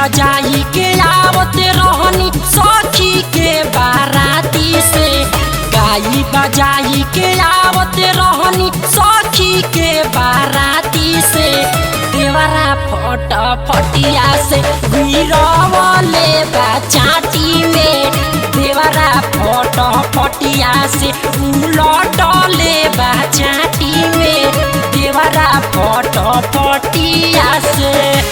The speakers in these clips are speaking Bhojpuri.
बजाई के आवत रहनी सखी के बाराती से गाई बजाई के आवत रहनी सखी के बाराती से देवरा फट फटिया से गिरवले बा चाटी में देवरा फट फटिया से उलटले बा चाटी में देवरा फट फटिया से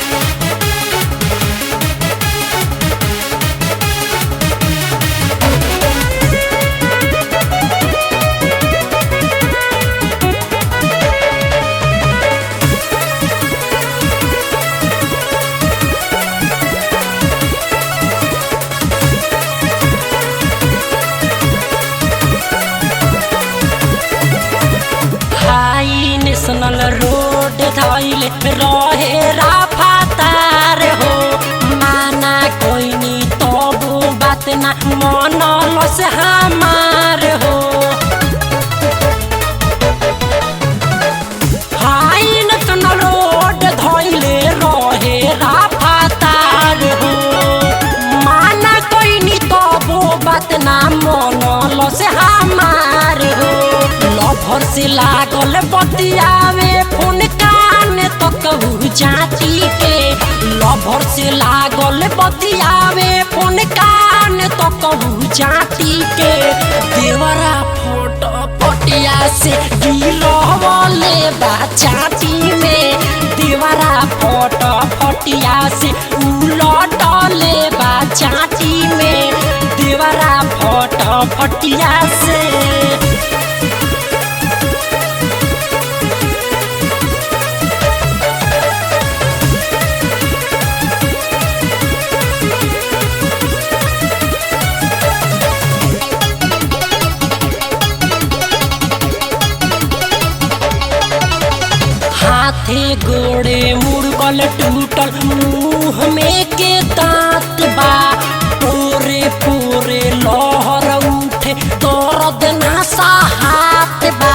हाई नेशनल रोड धैले रहे राफातार हो माना कोइनी तबो बात ना मनलस हमार हो हाई नेशनल रोड धैले रहे राफातार हो माना कोइनी तबो बात ना मनलस हमार हो लभर से लागल बतियावे फोन कान तो कहू जाती के लभर से लागल बतियावे फोन कान तो कहू जाती के देवरा फोटो पटिया से गिरवले बा चाटी में देवरा फोटो फटिया से उलटले बा चाटी में देवरा फोटो फटिया से हाथे गोड़े मुड़गल टूटल मुंह में के दांत बा पूरे पूरे लहर उठे दर्द नशा हाथ बा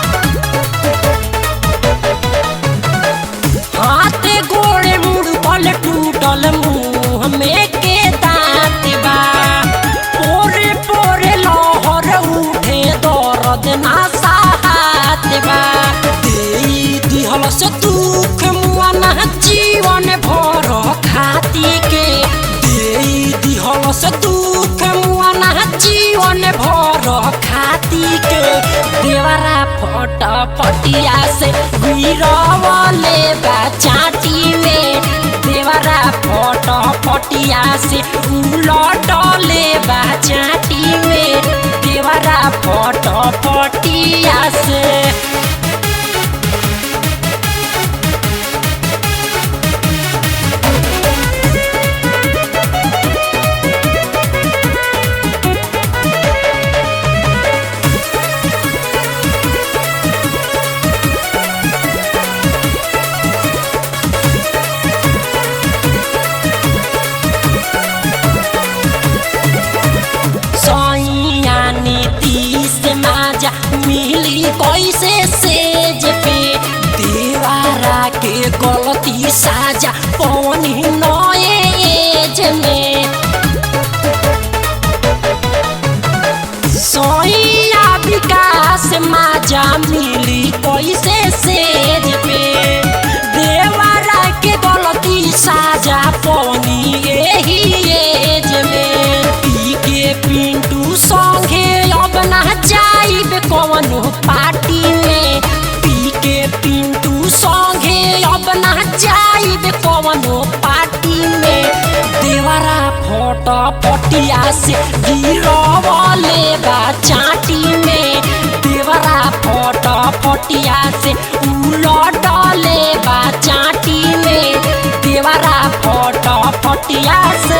हाथे गोड़े मुड़गल टूटल मुंह में के दांत बा पूरे पूरे लहर उठे दर्द नशा हाथ बा देई दिहल से दुख मुआना जीवन भर खाती के देई दिहल से दुख मुआना जीवन भर खाती के देवरा फट फटिया से गिरवले बा चाटी में देवरा फट फटिया से उलटले बा चाटी में देवरा फट फटिया से सैयानी तीस माजा मिली कैसे सेज पे देवारा के गलती साजा पवनी नए एज में सैया विकास माजा मिली कैसे सेज पे देवारा के गलती साजा पवनी यही एज में पी के पिंटू संगे अब ना जाइब कवनो पार्टी में पी के पिंटू संगे अब ना जाइब कवनो पार्टी में देवरा फोट पटिया से गिरवले बा चाटी में देवरा फोट पटिया से उलटले बा चाटी में देवरा फोट पटिया से